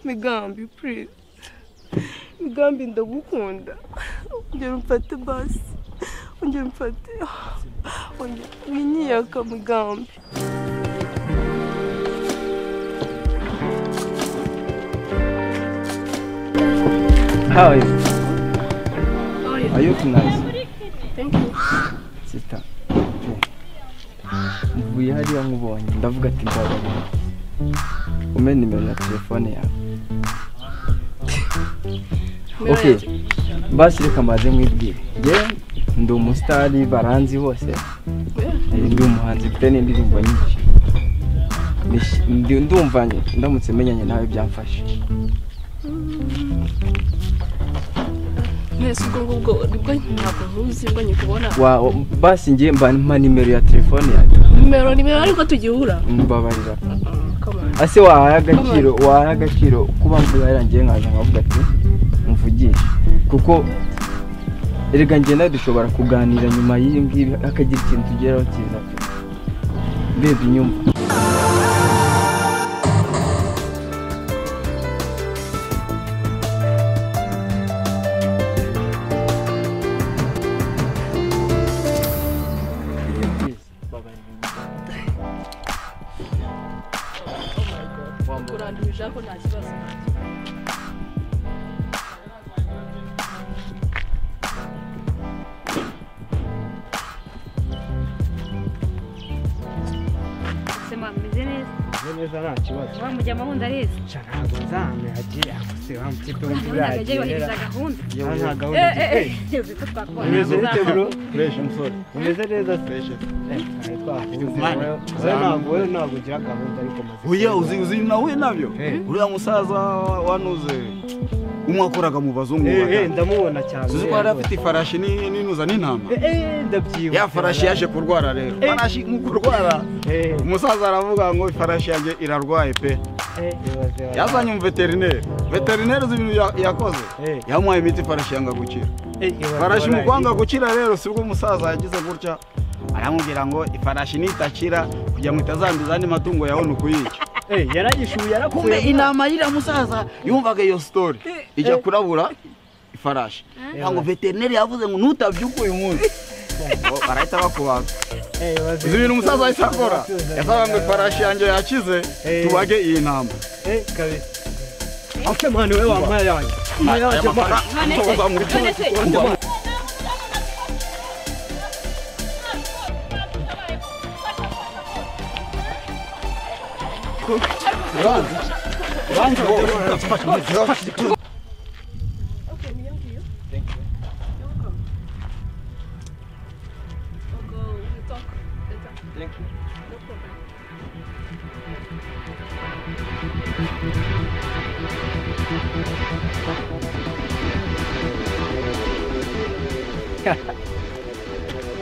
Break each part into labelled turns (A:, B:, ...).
A: migambi purize migambi ndagukunda ongera umfate basi ongera umfate ongera winyiyaka migambi
B: How is it? Are you nice?
A: Thank you.
B: Sister. Mvuye hariya nkubonye ndavuga ati nzababona. Umpe nimero ya telefone yawe. Okay. Basi reka maze mwibwire. Nge ndi umusitari baranzi hose. Eh, Ndi umuhanzi mfite n'indirimbo nyinshi. Nish- ndi- Ndumva nye- ndamutse menyanye nawe byamfasha.
A: Mwese ubwo ngubwo nibwo ntabwo nkuzi ngo nyikubona
B: Wa wa- basi ngiye mba mpa nimero ya telefone yawe.
A: nimero nimero ariko tugihura
B: Mbabarira.
A: Come on.
B: ase wahaye agaciro wahaye agaciro kuba mvuga yarangiye nkaza nkavuga ati mvugishe kuko erega njye nawe dushobora kuganira nyuma y'iyi ngiyi hakagira ikintu tugeraho cyiza pe mbebye inyuma
A: urandumije ariko nta kibazo
C: sema meze neza
D: neza nta kibazo
C: wa mujya amahunda areze
D: cyane ntabwo nzamehagera gusa wa mfite wumva
C: ntagajya yubahiriza
D: uragera
C: gahunda
D: aha nta gahunda
C: Eh, eh,
D: dufite
C: eh, uzi ko twakubona
D: umeze
C: ntabwo
D: gute
C: uzava.
D: bro fresh umusore umeze neza fresh wowe ntabwo ugira gahunda ariko maze
E: oya uzi uzi nawe nabyo
D: Eh.
E: uriya musaza wanuze umwe wakoraga mu bazungu
D: Eh, eh,
E: baga.
D: ndamubona cyane
E: uzi ko
D: eh,
E: yari afite ifarashi ni- n'inuza n'intama
D: eh, eh, ndabyibuka
E: ya farashi yaje kurwara rero
D: Eh.
E: farashi mu kurwara
D: Eh,
E: umusaza aravuga ngo ifarashi yanjye irarwaye pe
D: eh, ibaze wa-
E: yazanye umuveterineri veterineri uzi ibintu ya- yakoze
D: Eh.
E: yamuhaye imiti ifarashi yanga gukira
D: Eh, ibaze
E: farashi mu
D: wa-
E: kwanga gukira rero si bwo umusaza yagize gutya aramubwira ngo ifarashi nitakira kugira ngo itazanduza andi matungo yawe ni ukuyica
D: Eh, yarayishuye
E: kumbe
D: yarakuye
E: intama y'iriya musaza yumvaga iyo sitori ijya kurabura ifarashi ntabwo veterineri yavuze ngo ntutabyuke uyu munsi Ngo barahita bakubaga
D: Eh, ibaze-
E: izi bintu umusaza ahita akora yasaga ngo ifarashi yanjye yakize
D: Eh.
E: tubage iyi ntama
D: Eh, kabiri Ate mwana we wa mwaya yanjye. Mwaya
E: aya
D: yanjye mwana.
E: mafaranga nsohoza muri cyose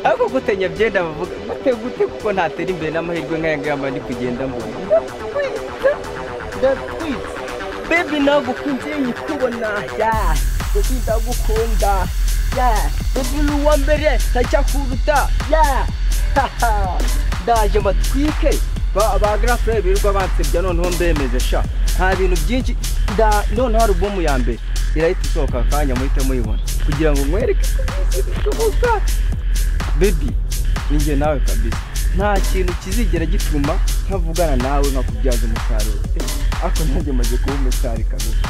B: ariko gutenya byenda bavuga gute gute kuko ntatera imbere n'amahirwe nk'aya ngaya mba ndi kugenda mbona ndatwitse bebe nagukunze nyikubona ya bebe ndagukunda ya bebe uri uwa mbere ntacyakuruta ya haha ndaje mbatwike ba ba garafure birirwa bansebya noneho mbemeje sha nta bintu byinshi nda noneho alubumu ya mbere irahita isohoka akanya muhite muyibona kugira ngo mwereke ko byose bishoboka bebi ninjye nawe kabisa nta kintu kizigera gituma ntavugana nawe nkakubyaza umusaruro ariko nanjye maze kuba umusari kabisa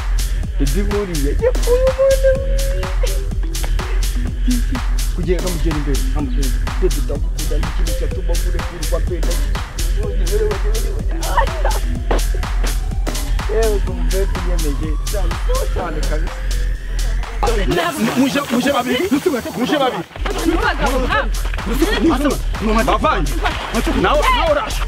B: bebi buriya yakuye umwana we. kugira ngo amugere imbere amugere imbere bebi ndagukunda ni ikintu cyatuma murekurwa mbere yewe umubebi uyemeje cyane cyane kabisa
E: muje muje babiri muje babiri bavanye nawe nawe urasha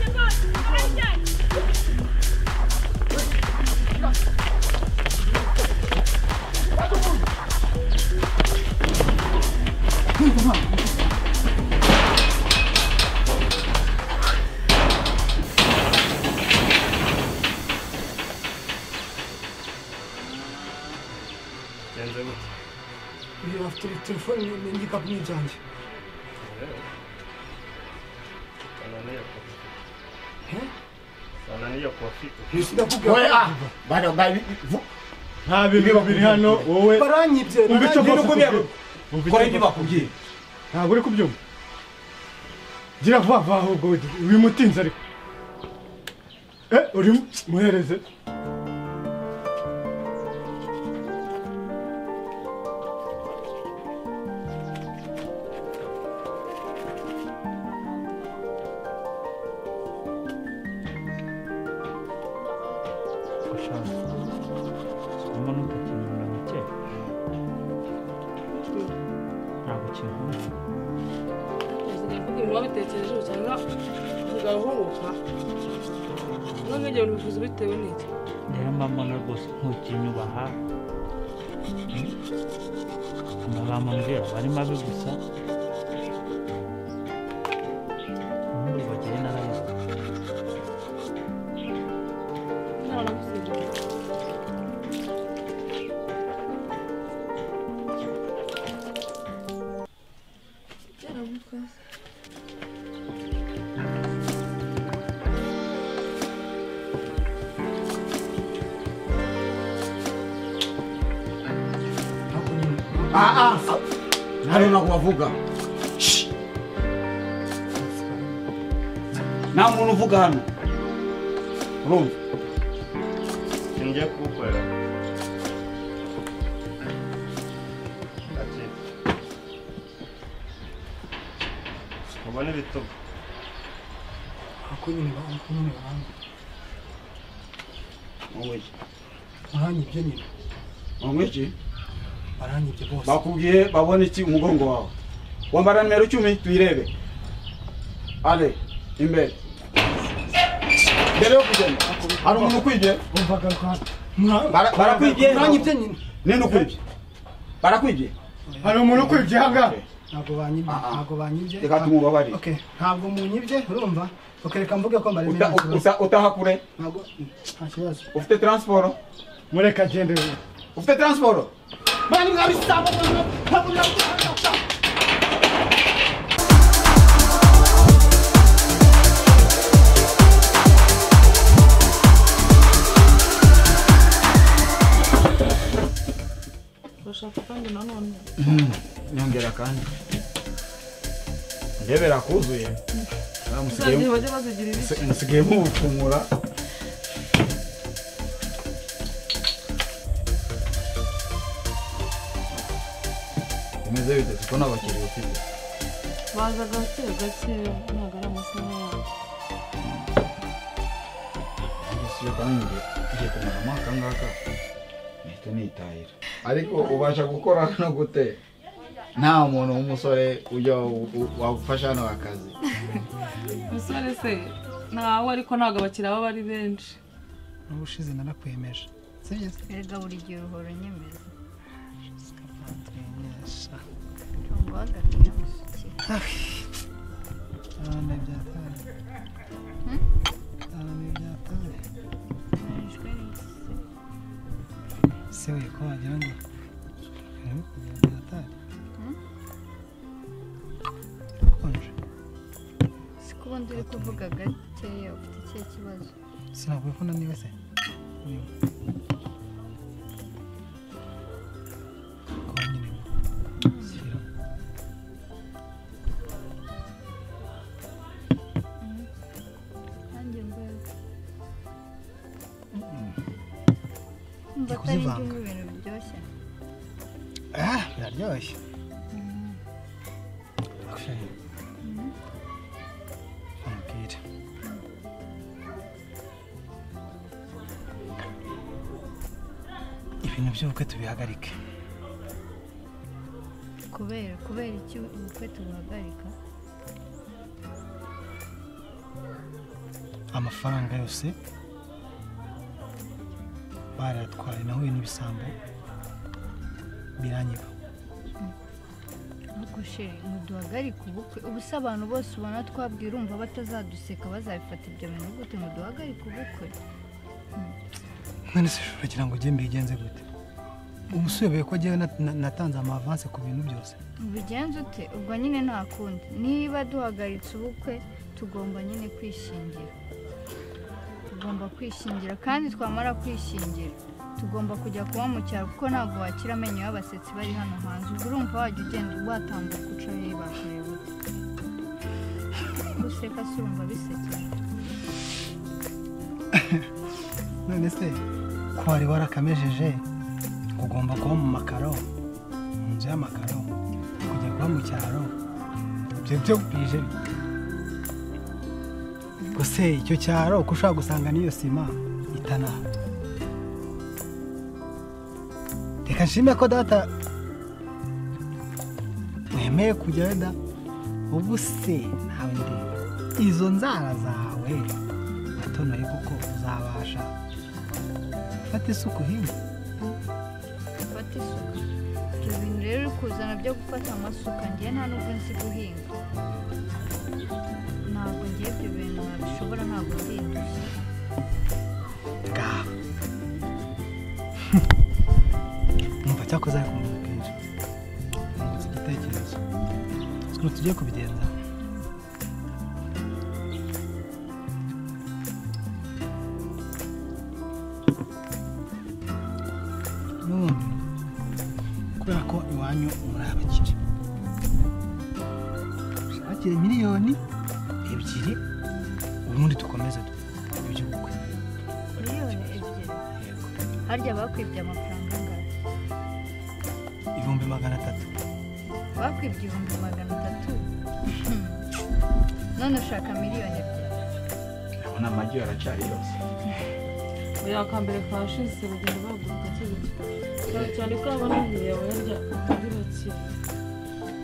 F: Uyu afite telefone n'igikapu ni ibyanjye Eh?
D: Ananiya Kofi.
F: sinakubwira
E: Oya, ah,
F: ko-
E: bano babi
D: Nta bintu biri hano wowe
F: baranyibye
D: umva icyo
F: baranyibye
D: bakubwiye.
F: n'ukubwira-
D: Umva icyo
F: kora ibyo bakubwiye
D: ntabwo uri kubyumva gira vuba vuba ahubwo wimutinze ariko eh uri muhereze
A: usigaye uvuga ibintu wabitekerejeho cyangwa usigaye uhunguka none igihe ubivuze bitewe n'iki
G: rero mbambona rwose ntukinyubaha amagambo mbwira aba ari mabi gusa ntibagire n'abayobozi
A: naragusigaye
E: ah ah nari nakubavuga nta muntu uvuga hano urumva
D: Singiye kugukorera. Ati. Ubona ibitugu.
F: ako nyine banga ako nyine banga
E: wowe
F: baranyibye nyine
E: wanywa iki
F: baranyibye bose
E: bakubwiye babona iki umugongo wawe wambara nimero icumi tuyirebe ale imbere mbere yo kugenda hari umuntu ukwibye
F: bumvaga rwanda Mwa-
E: Bara- barakwibye
F: muranyibye nyine
E: ninde ukwibye barakwibye
D: hari umuntu ukwibye aha ngaha
F: ntabwo banyibye
E: Ah, ah.
F: ntabwo banyibye
E: Reka tumubabarire.
F: Okay, ntabwo munyibye urumva ukereka mvuge ko mbaremye
E: Uta-
F: nta kibazo
E: uta- utaha kure
F: ntabwo nta kibazo
E: ufite transiporo
D: mureka agende we
E: ufite transiporo
A: urashaka kandi nanone
E: nyongera kandi ndebera kuzuye
A: uzagiye bajye bazigira ibiki
E: musigaye mubupfumura bimeze bitatu ko n'abakiriya ufite
A: baza gake gake ntabwo ari amasaha yabo
E: isi yo kandi ngiye ngiye kumara amaka ngaka nahita nitahira ariko ubasha gukora no gute nta muntu w'umusore ujya wa- wa- wafasha hano akazi
A: umusore se ntawe ariko ntabwo abakiriya baba ari benshi
F: ubushize narakwemeje sibyiza
C: Erega buri gihe uhora unyemeza.
F: twamenyesha
C: Ntabwo uhagaze ntamushyikira.
F: abana byataye abana byataye
C: Nishwe n'iki?
F: se we ko wagira ngo Eh, ibintu byataye konje
C: Si ko ubundi uri kuvuga gakeya ufite ikihe kibazo?
F: sinavuye ko naniwe se Niwe. Ko nyine shyira
C: Nanjye mbega. Mba atari
F: kuzivanga.
C: iby'ubu ibintu biryoshye.
F: Ah, biraryoshye. Okay. Ambwira. Ibintu by'ubukwe tubihagarike.
C: Kubera kubera iki ubukwe tubuhagarika?
F: Amafaranga yose barayatwaye nahuye n'ibisambo biranyiba.
C: Ariko sheri ntiduhagarike ubukwe ubu se abantu bose ubona twabwira umva batazaduseka bazabifata ibyo bintu gute ntiduhagarike ubukwe
F: none se ushobora kugira ngo ujye mbigenze gute umusubeye ko njyewe na- na- natanze amavanse ku bintu byose
C: bigenze ute ubwo nyine nta kundi niba duhagaritse ubukwe tugomba nyine kwishingira tugomba kwishingira kandi twamara kwishingira tugomba kujya kuba mu cyaro kuko ntabwo wakira amenyo y'abasetsi bari hano hanze ubwo urumva wajya ugenda watambuka uca hehe bakoreye bute guseka si urumva bisekera
F: none se ko wari warakamejeje ugomba kuba mu makaro mu nzu y'amakaro kujya kuba mu cyaro ibyo byo bije gusa icyo cyaro uko ushobora gusanga n'iyo sima itanaha reka nshime ko data wemeye kujyayo da ubu se nawe ndeba izo nzara zawe utonoye kuko uzabasha fata isuku hino
C: fata isuka ibyo bintu rero uri kuzana byo gufata amasuka ngiye nta nubwo nzi guhinga ntabwo ngiye ibyo bintu nabishobora ntabwo ndindushye
F: ngaho numva cyakoze ariko kumenya kenshi nungutse igitekerezo ukuntu tugiye kubigenza n'ubundi kubera ko iwanyu muri abakire ushakire miliyoni ebyiri ubundi dukomeze iby'ubukwe
C: miliyoni ebyiri harya bakwibye amafaranga angana
F: ibihumbi magana atatu
C: bakwibye ibihumbi magana atatu none ushaka miliyoni ebyiri
E: urabona amagi aracyari yose
A: oya akambere kashize bagenda bahaguruka akiri cyane cyane ko abana imbere yawe yarya ubyubakiye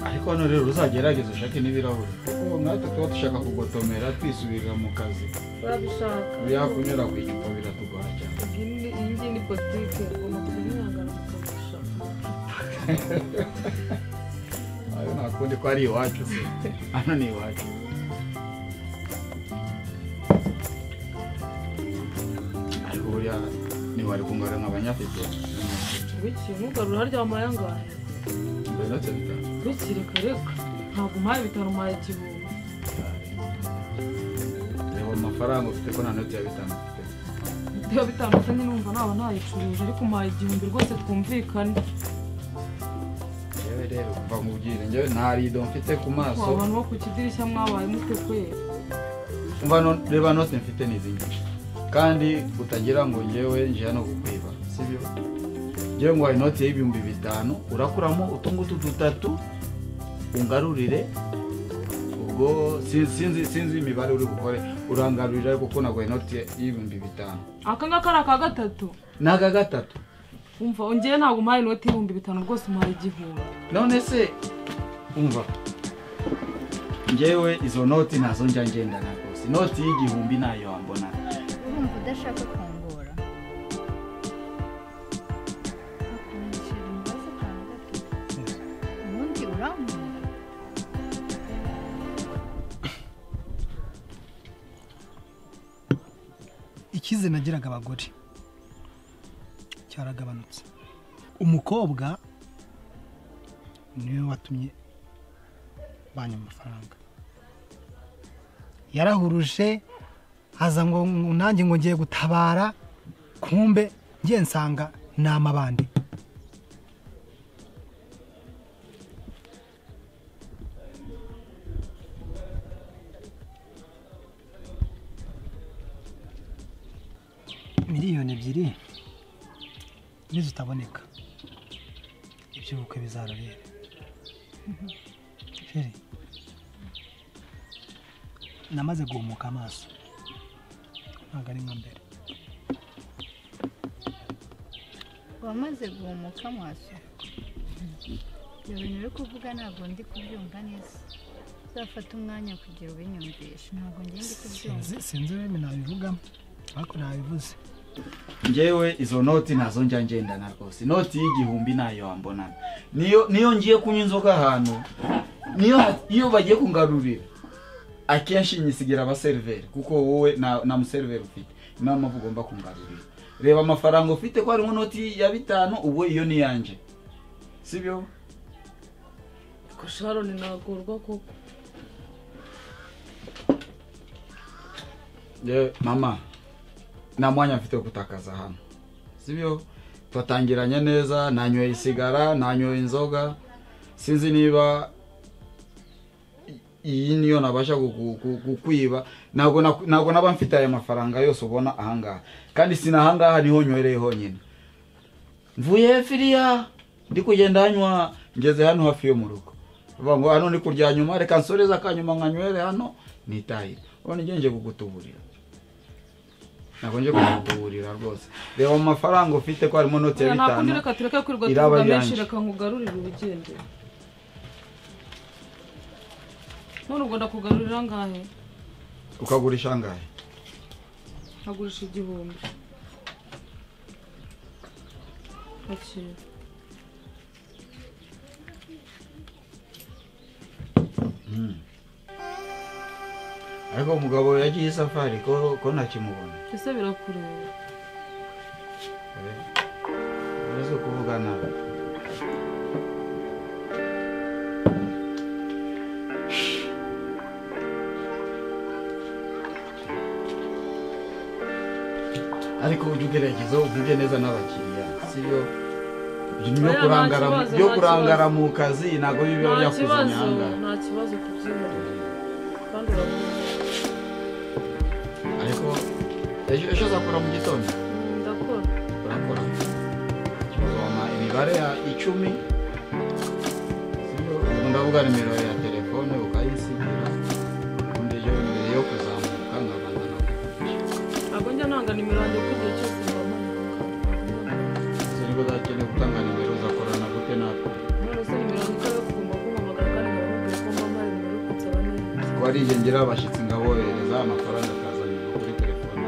E: ariko hano rero uzagerageze ushake n'ibirahuri kuko natwe tuba dushaka kugotomera twisubirira mu kazi
A: babishaka
E: yakunyura ku icupa biratugora cyane
A: iyi ni- iyi ngiyi ni politiki ugomba kujya mwihangana ukabishaka
E: ayo nta kundi ko ari iwacu se hano ni iwacu ariko buriya ntiwari kungana nk'abanyafite
A: biki ntugarura harya wamaye angahe
E: ndetse bitanu
A: biki reka reka ntabwo umpaye ibitaro umpaye igihumbi
E: reba amafaranga ufite ko nta noti ya bitanu ufite
A: biba bitandukanye numva naba ntayicuruje ariko umpaye igihumbi rwose twumvikane
E: njyewe rero kuva mu bwiru njyewe nta rido mfite ku
A: ko
E: maso
A: abantu bo ku kidirishya mwabaye mute kwera
E: umva no- reba noti mfite n'izi nyinshi kandi utagira ngo njyewe nje hano kukwiba sibyo njyewe ngo hari inoti y'ibihumbi bitanu urakuramo utungutu dutatu ungarurire ubwo sin- sinzi sinzi imibare uri bukore urangarurira ariko kuko ntabwo hari inoti y'ibihumbi bitanu
A: aka ngaka ari aka gatatu
E: ni aka gatatu
A: wumva ngewe ntabwo umpaye inoti y'ibihumbi bitanu rwose umpaye igihumbi
E: none se umva njyewe izo noti nazo njya ngendana rwose inoti y'igihumbi nayo wambona
C: urumva udashaka kwambura bakumenyesheje ibibazo akantu gato ubundi urambura
F: icyizere nagiraga abagore cyaragabanutse umukobwa niwe watumye banyu amafaranga yarahuruje haza ngo ngo nanjye ngo ngiye gutabara kumbe ngiye nsanga ni amabandi miliyoni ebyiri nizo zitaboneka iby'ubukwe bizarabera sheri namaze guhumuka amaso ntabwo ari nka mbere
C: wamaze guhumuka amaso ibyo bintu uri kuvuga ntabwo ndi kubyumva neza uzafate umwanya kugira ubinyumvishe ntabwo ngiye ndi kubyumva
F: sinzi sinzi ururimi nabivugamo ariko nabivuze
E: njyewe izo noti nazo njya ngendana rwose inoti y'igihumbi nayo wambonana niyo niyo ngiye kunywa inzoga ahantu niyo iyo bagiye kungarurira akenshi nyisigira abaseriveri kuko wowe nta nta museriveri ufite niyo mpamvu ugomba kungarurira reba amafaranga ufite ko harimo inoti ya bitanu ubwo iyo ni iyanjye sibyo
A: ko sharoni nagorwa koko
E: Ye, mama nta mwanya mfite wo gutakaza hano sibyo twatangiranye neza nanyoye isigara nanyoye inzoga sinzi niba iyi niyo nabasha kuku- ku- kukwiba ntabwo na- ntabwo naba mfite aya mafaranga yose ubona ahangaha kandi sinahangaha niho nywereye honyine mvuye firiya ndi kugenda hanywa ngeze hano hafi yo mu rugo bavuga ngo hano ni kurya nyuma reka nsoreze akanyuma nkanywere hano nitahire urabona igihe nje kugutuburira ntabwo nje kugutuburira rwose reba mu mafaranga ufite ko harimo note ya
A: nakundi
E: bitanu
A: reka tureke kwirirwa
E: iraba
A: tuvuga menshi
E: yanjye.
A: reka nkugarurire ubugenge none ubwo ndakugarurira angahe
E: ukagurisha angahe
A: nkagurisha igihumbi akira
E: ariko umugabo yagiye isafari ko ko ntakimubona
A: ese birakureba
E: uretse kuvuga nabi ariko ujye ugerageza uvuge neza n'abakiriya sibyo byo
A: Oya, nta
E: kurangara
A: kibazo,
E: byo
A: nta
E: kurangara mu kazi ntabwo biba
A: nta
E: byakuze
A: kibazo
E: imyangara
A: nta kibazo kubyiharira kandi urabona
E: ariko ejo ejo uzakora mu gitondo
A: ndakora
E: urakora uzoma imibare ya icumi Ubu ndavuga nimero ya telefone ukayisigira ubundi ejo mbere yo kuzamuka nkabanza nakugurisha
A: ntabwo njya nanga nimero yanjye kuko igihe cyose mbamanika
E: sinibwo uzakeneye gutanga nimero uzakorana gute natwe
A: none se nimero yanjye ikaba yakugomba kumpamagara kandi nkababwira ko mama ari nimero yo kunsaba neza
E: ko ari igihe ngira abashyitsi ngaboherereza amafaranga akazanirwa kuri telefone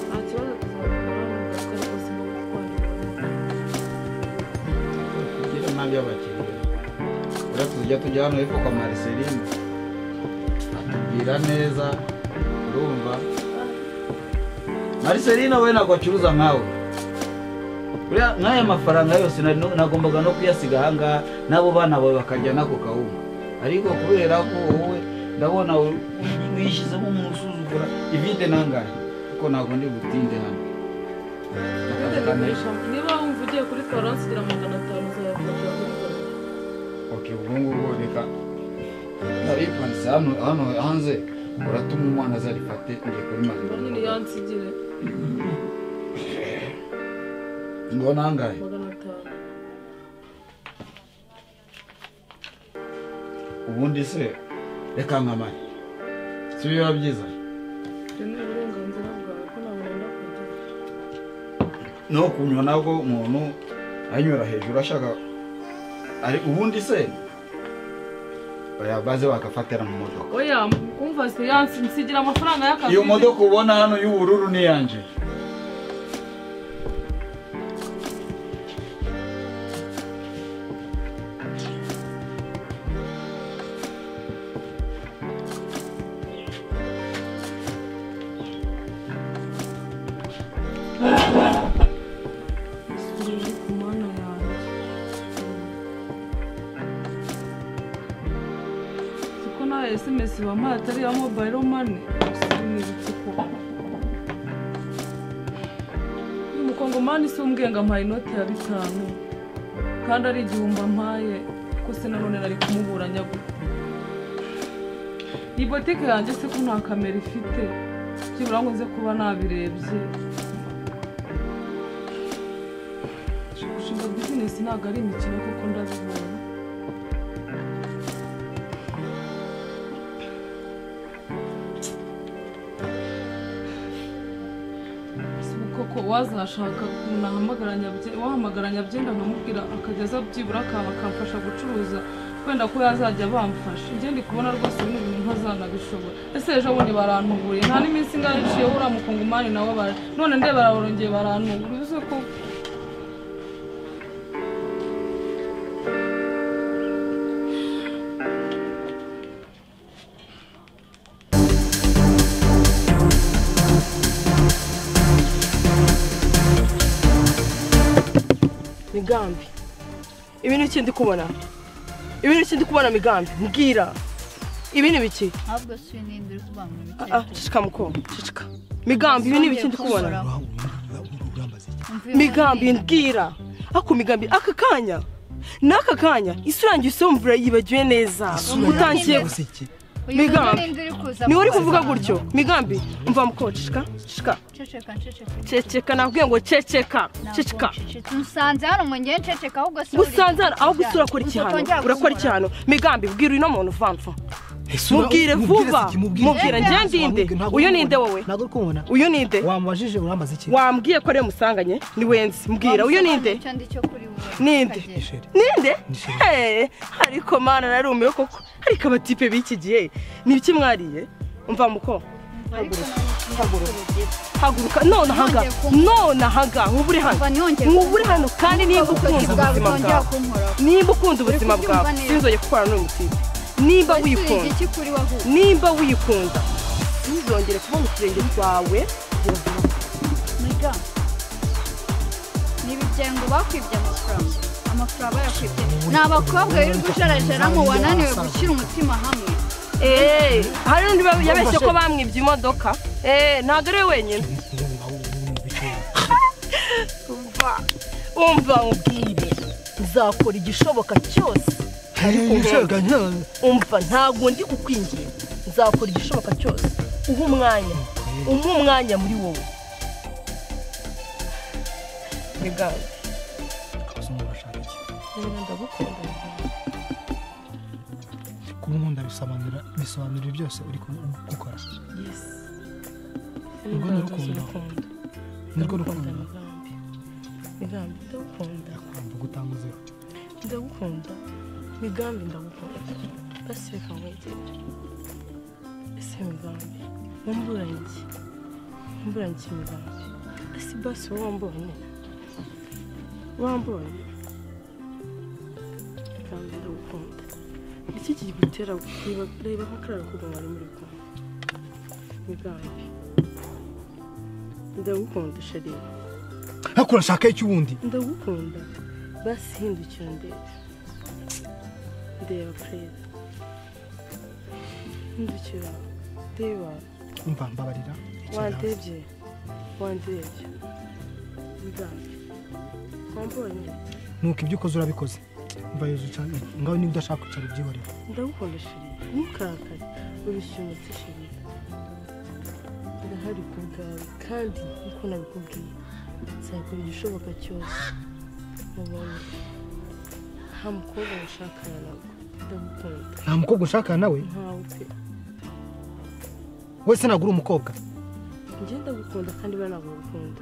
A: nta kibazo tuzabahamagara ntabwo rwose mbona kwandika
E: kugira nabi abakiriya rero tujya tujya hano hepfo kwa mariseline atubwira neza urumva mariseline we ntabwo acuruza nkawe Buriya nk'aya mafaranga yose nari no- nagombaga no kuyasiga ahangaha n'abo bana bawe bakarya n'ako kawunga ariko kubera ko wowe ndabona wi- wishyizemo umuntu usuzugura ivide nangahe kuko ntabwo ndi butinde hano
A: niba wumva ugiye kuri toranse ugira magana atanu uzayakora
E: Ok, ubwo ngubwo reka naripanze hano hano hanze uratuma umwana azarifate ngiye kuri
A: ubu
E: magana
A: nyine yansigire
E: ngo nangahe
A: magana atanu
E: ubundi se reka nkamare si biba byiza
A: ibyo ni uburenganzira bwawe ko ntabwo wenda kujya
E: no kunywa nabwo umuntu anyura hejuru ashaka ari ubundi se oya baze bagafatira mu modoka
A: oya kumva se yansigira amafaranga y'akazi
E: iyo modoka ubona hano y'ubururu ni iyanjye
A: iri ku mana yanjye siko nawe esimesi wampaye atari iya mobayiro mani sinibutse ko umukongomani si umbwenga ampaye inoti ya bitanu kandi ari igihumbi ampaye ko se nanone nari kumuburanya gute iyi botike yanjye se ko nta kamera ifite byibura ngo nze kuba nabirebye gushinga bizinesi ntabwo ari imikino kuko ndabibona Si koko wazashaka nahamagara nyabyenda wahamagara nyabyenda nkamubwira akageza byibura akaba akamfasha gucuruza wenda ko yazajya bamfasha njye ndi kubona rwose bino bintu ntazanabishobora ese ejo bundi barantubuye nta n'iminsi ingahe iciye uriya mukungumani nawe bara none ndeba barongeye barantubura uzi ko
B: migambi ibi ni iki ndi kubona ibi ni iki ndi kubona migambi mbwira
H: ibi ni biki
C: ahubwo si n'indi uri
H: Ah,
C: kubangamira
H: ah, ceceka mukobwa ceceka migambi ibi ni biki ndi kubona migambi mbwira ako migambi aka kanya n'aka kanya isura yanjye isa wumvira yibagiwe neza utangiye migambi. niwe uri kuvuga gutyo migambi mva mukobwa ceceka ceceka
C: ceceka nceceka
H: ceceka nabwiye ngo ceceka ceceka
C: usanze hano ngo ngende nceceka ahubwo si
H: gusanze hano aho gusa urakora ikihano urakora ikihano migambi bwira uno muntu vamva mubwire vuba mubwire ngendinde uyu ninde wowe
F: ntabwo uri kubona
H: uyu ninde
F: wamubajije urambaza iki
H: wambwiye ko ariyo musanganye ni wenzi mbwira uyu ninde Ninde? ninde Hey, ariko mana narumiwe koko ariko abatipe b'iki gihe ni iki mwariye umva muko haguruka nonahaga nonahaga nk'ubu uri hano nk'ubu uri hano kandi niba ukunze ubuzima bwawe niba ukunda ubuzima bwawe sinzongeye gukora n'uyu mutipe nimba wikunda nimba wikunda ntuzongere kuba mu kirenge cyawe
C: ni ibigengo bakwibye amafaranga amafaranga bayakwibye ni abakobwa biri gusharajaramo wananiwe gushyira umutima hamwe
H: eee hari undi yabeshye ko bamwibye imodoka eee ntabwo ari we wenyine umva umva nkubwire nzakora igishoboka cyose ariko umva umva ntabwo ndi kukwingira nzakora igishoboka cyose uha umwanya umuha umwanya muri wowe biganza
F: abazungu bashaka iki
H: ndagukunda
F: kuba unkunda bisobanura bisobanura byose uri ku- gukora
H: yesi
F: Urwo ni urukundo. nirwo rukundo
H: migambi ndagukunda
F: ndakumva gutanguzeho
H: ndagukunda migambi ndagukunda basi reka nkwegerere ese migambi wamburanye iki wamburanye iki migambi ese basi wowe wambonye wambonye migambi ndagukunda iki kigutera kureba reba nko kariya rukundo mwari muri kumwe migambi ndagukunda sheri
F: ariko urashaka iki ubundi
H: ndagukunda basi hindukira ndeba ndeba perezida hindukira ndeba
F: umva mbabarira iki nawe.
H: wandebye wandebye bigambi wambonye
F: nuko ibyo ukoze urabikoze mva yuzuye ucana ngaho niba udashaka kwicara ubyihorere
H: ndagukunda sheri ntukarakare urushyumutse sheri ndahari ku bwawe kandi nkuko nabikubwiye nzakora igishoboka cyose mubonye nta mukobwa washakana nawe ndagukunda
F: nta mukobwa ushaka nawe
H: ntawe pe
F: wese ntabwo uri umukobwa
H: njye ndagukunda kandi banagukunda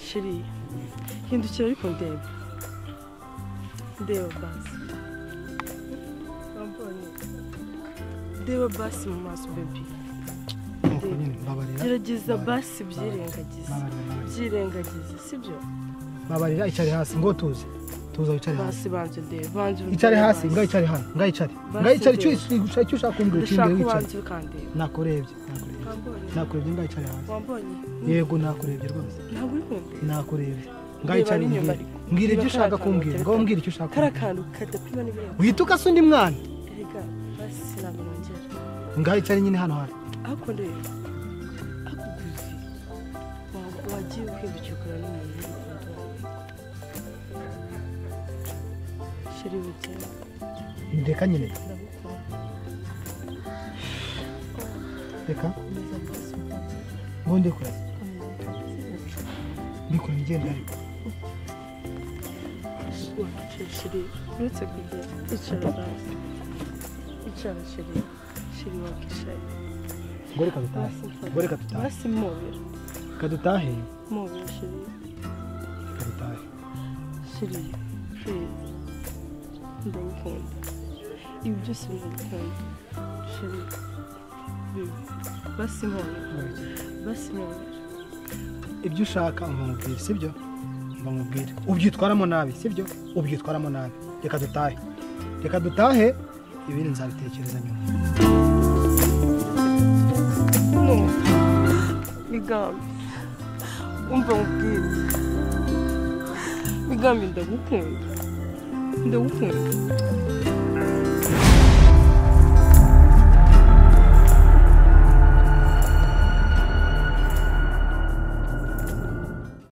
H: sheri hindukira ariko ndeba ndeba basi Wambonye? ndeba basi mu maso bebi
F: nuko nyine mbabarira
H: gerageza basi byirengagiza
F: mbabarira mbabarira.
H: byirengagize sibyo
F: mbabarira icare hasi ngo tuze tuza wicare
H: basi
F: hasi
H: banze ndeba banze undebe
F: icare hasi
H: basi.
F: ngaho icare hano ngaho icare
H: Basi
F: ngaho icare icyo
H: ndeba.
F: ushaka icyo ushaka kumbwira
H: ndashaka
F: ukimbere
H: ko
F: wicare
H: banze ukandeba
F: nakurebye
H: Wambonye?
F: nakurebye nakurebye ngaho icare hasi
H: wambonye
F: yego nakurebye rwose
H: ntabwo uri kumbe
F: nakurebye ngaho icare
H: n'inyuma
F: mbwira
H: ariko.
F: mbwira ibyo
H: Niba
F: ushaka
H: karakantu karekare.
F: kumbwira ngaho mbwira icyo ushaka
H: kariya
F: kumbwira
H: kantu kadapima n'ibirenga
F: wita ukase undi mwana
H: erega basi ntabwo nongera
F: ngaho icare nyine hano hano
H: ariko ndeba akuguzi waba wagiye ukibukikura n'umuntu w'urukundo sheri bukeye
F: reka nyine
H: ndagukunda
F: reka
H: komeza basi ukunde.
F: ngo ndekure ndikure ngenda ariko
H: Wakicara sheri uretse kugenda icara basi icara sheri sheri wakicaye
F: ngo reka dutahe
H: basi mfata.
F: ngo reka dutahe
H: basi mobera
F: reka dutahe
H: mobera sheri
F: reka dutahe
H: sheri perezida ndagukunda ibi byose ndagukunda sheri bibi basi mobera basi mobera
F: ibyo ushaka nkamubwira sibyo nkamubwira ubyitwaramo nabi sibyo ubyitwaramo nabi reka dutahe reka dutahe ibindi nzabitekereza nyuma
H: migambi umva nkubwire migambi ndagukunda ndagukunda